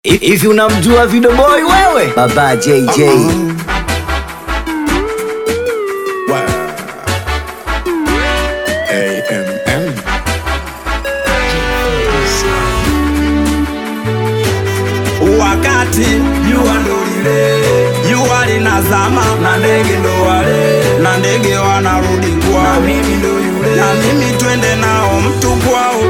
Hivi unamjua Video Boy wewe? Baba JJ. AMM. wakati jua ndo lile jua linazama na ndege ndo wale na ndege wanarudi kwao na mimi ndo yule na mimi twende nao mtu kwao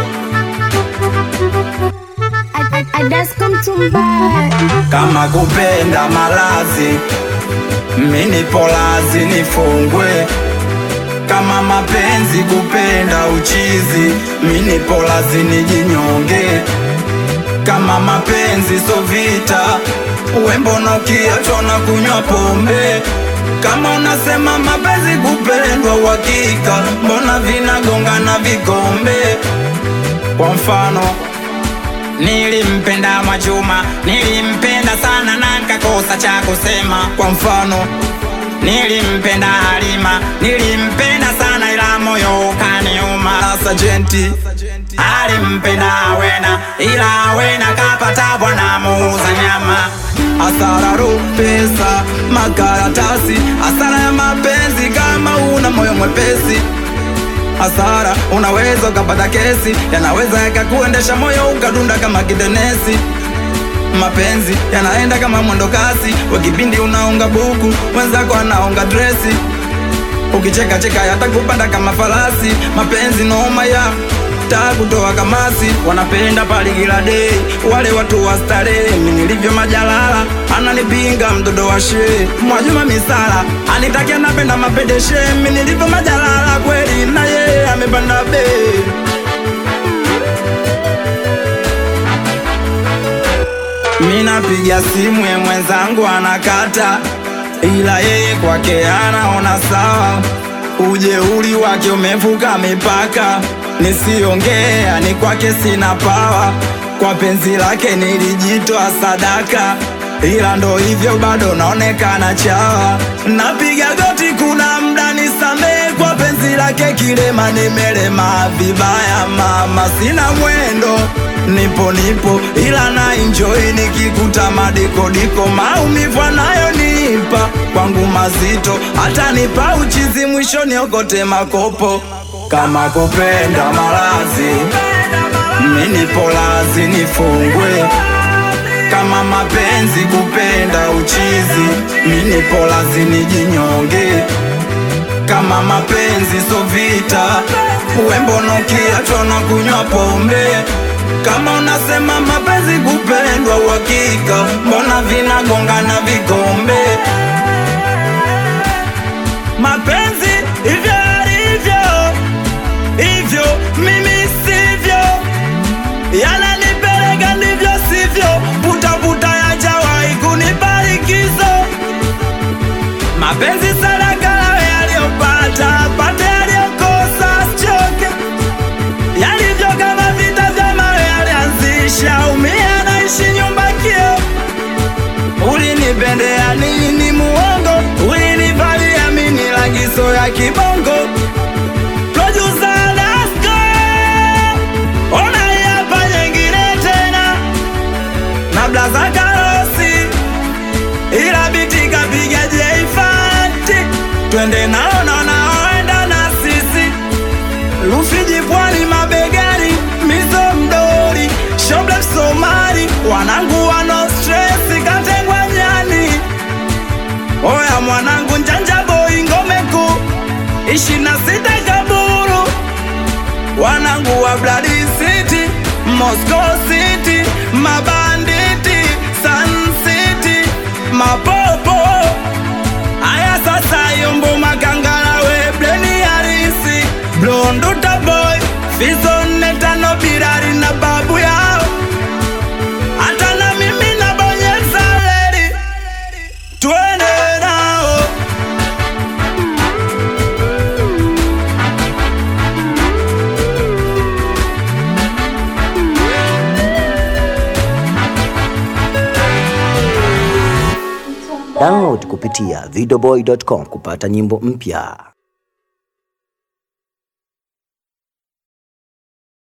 I, I, I just come to buy. kama kupenda malazi mini polazi nifungwe kama mapenzi kupenda uchizi mini polazi nijinyonge kama mapenzi so vita wembono kiachona kunywa pombe kama unasema mapenzi kupendwa uhakika mbona vinagongana vikombe kwa mfano Nilimpenda Mwachuma, nilimpenda sana na nikakosa cha kusema. Kwa mfano, nilimpenda Halima, nilimpenda sana ila moyo ukaniuma. Na Sajenti alimpenda Awena, ila Awena kapata bwana muuza nyama. Hasara ro pesa, makaratasi, hasara ya mapenzi kama una moyo mwepesi hasara unaweza ukapata kesi yanaweza yakakuendesha moyo ukadunda kama kidenesi mapenzi yanaenda kama mwendo kasi wakipindi unaonga buku wenzako anaonga dresi ukicheka cheka yatakupanda kama farasi mapenzi noma ya taa kutoa kamasi wanapenda paligila dei wale watu wa starehe mi nilivyo majalala ananipinga mtoto wa shee mwajuma misala anitakia napenda mapedeshe mi nilivyo majalala kweli na yeye amepanda bei mi napiga simu ye mwenzangu anakata ila yeye kwake anaona sawa ujeuri wake umevuka mipaka nisiongea ni kwake sina pawa kwa penzi lake nilijitoa sadaka ila ndo hivyo bado naonekana chawa napiga goti kuna mda nisamee kwa penzi lake kilema nimelema vibaya mama sina mwendo nipo nipo ila na enjoy nikikuta madikodiko maumivu anayonipa kwangu mazito hata nipa uchizi mwisho niokote makopo kama kupenda malazi mini polazi nifungwe kama mapenzi kupenda uchizi mini polazi nijinyonge kama mapenzi so vita wembono kiachona kunywa pombe kama unasema mapenzi kupendwa uhakika mbona vinagongana vikombe mapenzi hivyo alivyo hivyo mimi sivyo yananipeleka ndivyo sivyo putaputa yajawahi kunibarikizo mapenzi sadaka yawe yaliyopata pate yaliyokosa sichoke yalivyo kama vita vya mawe yalianzisha umia naishi nyumba kio ulinipendea nini muongo ulinivalia mini lagizo ya kibongo Producer Dasko, ona hii hapa nyingine tena na blaza karosi ila biti kapiga jeifati twende nao na naoenda na sisi Rufiji pwani mabegani mizo mdori shoble somari wanangu wano stress katengwa nyani oya mwanangu njanja boy ngome kuu ishirini na sita kaburu wanangu wa Blood City, Moscow City, mabanditi, Sun City, mapopo. Aya sasa yombo makangala we bleni harisi, blonduta boy, fizo netano birari na babu yao. Hata na mimi nabonyeza lady, twende nao. Download kupitia videoboy.com kupata nyimbo mpya.